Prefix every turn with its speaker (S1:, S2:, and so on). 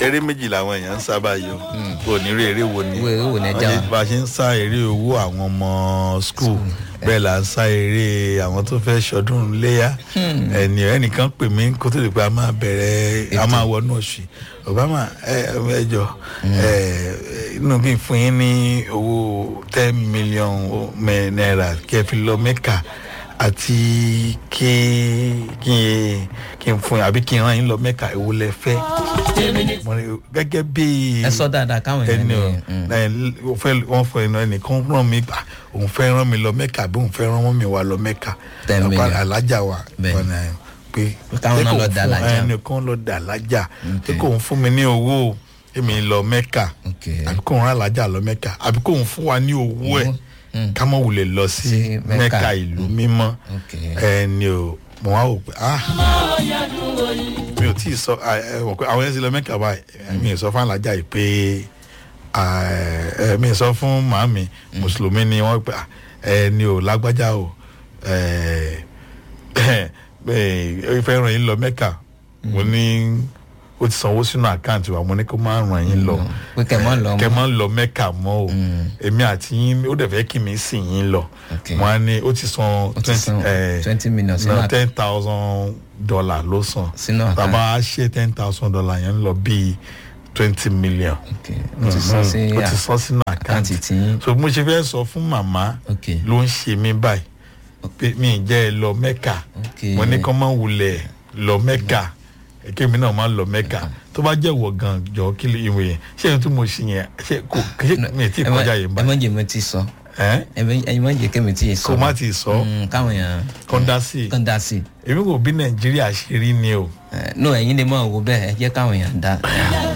S1: eré méjì làwọn èèyàn ń sábà yọ kò ní rí eré wo ni
S2: Wo eré wo ni ẹ já
S1: Wọ́n
S2: wa?
S1: ṣe- bá a ṣe ń sá eré owó àwọn ọmọ skul bẹ́ẹ̀ là ń sá eré àwọn tó fẹ́ ṣọdún léyà ẹnì ẹnìkan pè mí kó tó lè pé a máa bẹ̀rẹ̀ a máa wọnú oṣù obama ẹ ẹ jọ ẹ inú kí n fún yín ní owó ten million mẹ- naira kí ẹ fi lọ mẹ́kà àti kí kí n kí n fún yín àbí kí n rán yín lọ mẹ́kà èwo lẹ fẹ́ Mo ní, gẹ́gẹ́ bí
S2: ẹ sọ dáadáa káwọn èèyàn
S1: ẹni
S2: ní
S1: o ẹ o fẹ́ wọ́n fọ ẹnu ẹnìkan ràn mí gbà òun fẹ́ rán mi lọ mẹ́kà bí òun fẹ́ rán mi wá lọ mẹ́kà
S2: Ten
S1: Ọ̀pá
S2: million.
S1: alájà wa
S2: Bẹ́ẹ̀.
S1: ọ̀nà ẹ̀ pé
S2: káwọn náà
S1: pé
S2: lọ
S1: kò
S2: dà
S1: fún-
S2: lájà.
S1: ẹnìkan lọ dà lájà pé kò ń fún mi ní owó èmi lọ mẹ́kà
S2: Ok.
S1: àbí kò ń rán alájà lọ mẹ́kà àbí kò ń fún wa ní owó ẹ̀ ká mọ̀ wulẹ̀ lọ sí
S2: Sí Mẹ́kà.
S1: mẹ́kà ìlú mímọ́
S2: Ok.
S1: ẹni o mo wá wò pé ah mi ò tí ì sọ ah, ẹ mọ̀ pé àwọn yẹn ti lọ mẹ́kà báyìí mi ì sọ fún alájà yìí pé ah, ẹ mi ì sọ fún màámi mùsùlùmí ni wọ́n pé ah, ẹni o lágbájá o ẹ ẹ fẹ́ ràn yín lọ mẹ́kà mo ní ó ti sanwó sínú àkáǹtì wa mo ní kó má ràn yín lọ
S2: pé kẹ́ mọ́ lọ mọ́.
S1: kẹ mọ lọ mẹ́kà mọ́ o èmi àti yín ó dẹ̀ fẹ́ kí mi sìn yín lọ
S2: Ok.
S1: wọn á ní ó ti san
S2: Ó ti san 20 million sínú
S1: no,
S2: àkáǹtì.
S1: ten thousand dollar ló san
S2: Sínú àkáǹtì.
S1: tàbá ṣe ten thousand dollar yẹn ń lọ bíi twenty million
S2: ok o ti sọ sí
S1: ó ti san sínú
S2: àkáǹtì
S1: àkáǹtì
S2: tí yín.
S1: so mo ṣe fẹ́ sọ fún màmá
S2: ok
S1: ló ń ṣe mí báyìí pé mi ì jẹ́ ẹ lọ mẹ́kà
S2: ok
S1: mo ní kọ́ máa wulẹ̀ lọ mẹ́kà kémi náà máa lọ mẹ́kà tó bá jẹ́ wọ̀ gan jọ kí ló ìwé yẹn ṣé ẹni tí mo ṣe yẹn ṣé kò ṣé mi ì tí ì
S2: ẹ má-
S1: kọjá yẹn
S2: ẹ
S1: báyìí
S2: má jẹ́ mi ti sọ
S1: ẹ́
S2: ẹ má jẹ́ kẹ́mi ti sọ
S1: kó má ti sọ
S2: Mm, káwọn èèyàn
S1: kọ́ dá sí i
S2: kàn dá sí i
S1: èmi kò bí nàìjíríà ṣe rí ni o.
S2: Eh, no ẹ̀yin lè mọ̀ wò bẹ́ẹ̀ ẹ jẹ́ káwọn èèyàn dá